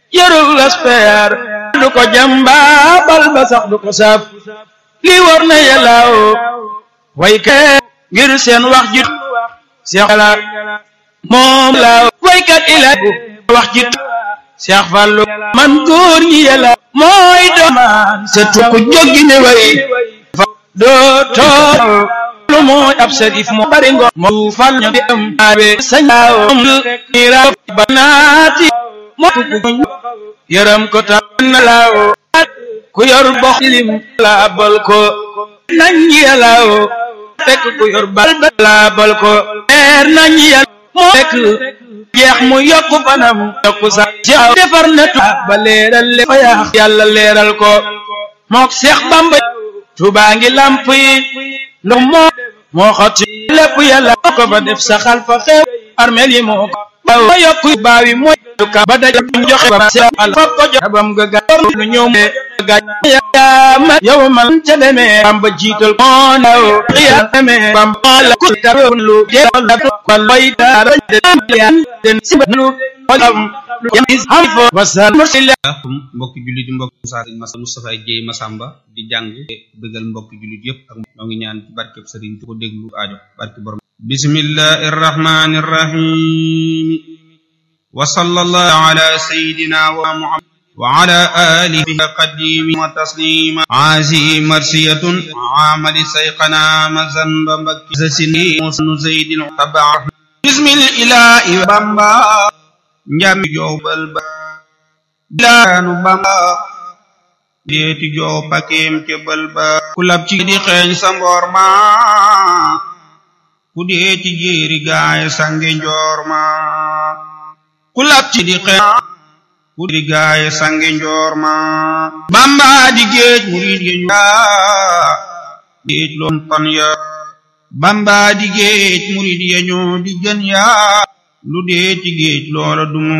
yarul aspeer du ko jamba bal ba sax du ko saaf lii war na yàllaaw waykat ngir seen wax ji seex la moom laaw waykat ila wax ji seex fallu man góor ñi yàlla mooy doomaan setu ko jóggi ne way doo tool lu mooy ab sarif moo bari ngo moo fal ñu di am aabe sañaaw ni raw banaati moo tukku yaram ko ta na laaw ku yor box lim la bal ko nañ yàllaaw fekk ku yor bal ba la bal ko leer nañ yàlla moo fekk jeex mu yokku fanam yokku sax jaaw defar na tu ba leeral le fa yaax yàlla leeral ko mook Seex Bamba Tuubaa ngi lamp yi ndox moo moo xotti lépp yàlla ko ba def sa xalfa xew armeel yi moo ko baw ma yokku baaw yi mooy ka ba daj joxe ba seex al fop ko joxe bam ga ga lu ñëw me ga yaa ma yow man ca demee Bamba jiital moo naw xiya demee Bamba la ku tarun lu jeexal la ko loy dara den den sibanu xolam lu yamis ham fo wasal mursila mbokki jullit yi mbokki Moussa Mas Moustapha Dieye Massamba di jàng bëggal mbokki jullit yëpp ak noo ngi ñaan ci barkeb sëriñ tu ko déglu aajo barke borom bismillahi irrahmani irrahim wa sallallahu ala sayidina wa muhammad wa ala alihi qadimi wa taslima aasi marsiyatun amali sayqana mazanba mbakki zasini musnu zaydin tabaa bismil ilahi bamba njami jowbal ba laanu bamba deeti jow pakeem cebal ba ku lab ci di xeeñ sa mboor ma ku deeti jéeri gaay sange njoor ma ku lab ci di xeeñ ku di gaay sange njoor ma bamba di géej murid ya ñu géej loon pan ya bamba di géej murid ya ñoo di gën ya lu deeti géej loola dumu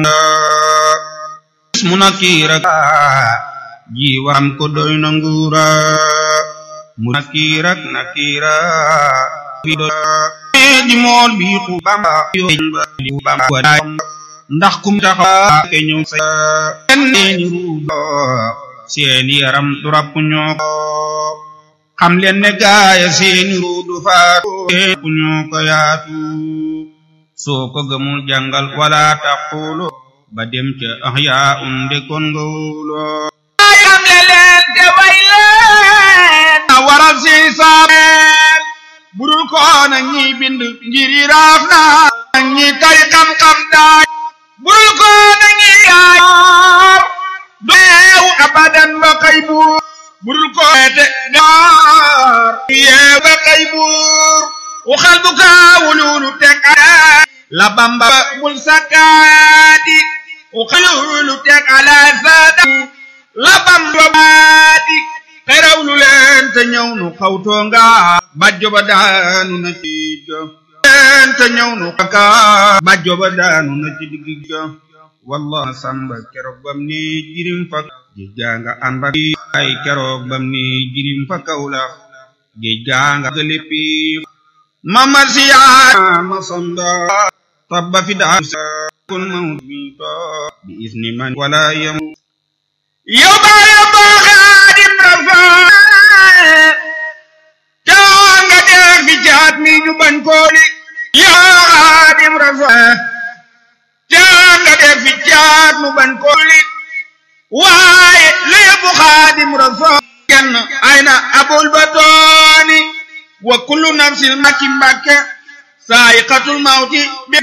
mu nakiira jiwaam ko doy na nguura mu nakiirak nakiira bi doy di mool bi xu bamba di bamba ndax kum taxa ke ñëw sa seeni ruudo seeni yaram du rapp ñoo ko xam leen ne gaaya seeni ruudu faatu ku ñoo ko yaatu soo ko gëmul jàngal wala taqulu ba dem ca ahyaa unde kon nga wóoloo ayam le leen te way leen a waral si saameel budul koona ñi bind ngiri raaf na ñi tay xam-xam daay bul ko na ngi yaar deew abadan ba kay buur budul koete daar yeew ba kay buur waxal bu kaawululu teg la bamba bul sakkaati uxalulu teg ala saada la bamba baati xerawlu leen te ñëw nu xawtoo nga bajjo ba daanu na ci ga leen te ñëw nu xaka bajjo ba daanu na ci digg ga wallah samba keroog bam ni jirim fa géej gaa nga ànd ak ay keroog bam ni jirim fa kawla géej gaa nga gëléppi mamar siyaa ma samba tabba fi daa kun mawt mi to bi isni man wala yam yow baa yow baa xaadim rafa caa nga dee fi jaat mi ñu bañ kooli yaa xaadim rafa caa nga dee fi jaat mu bañ kooli waaye léebu xaadim rafa kenn ay na abul batooni wa kullu nafsin makki mbakke saayiqatul mawti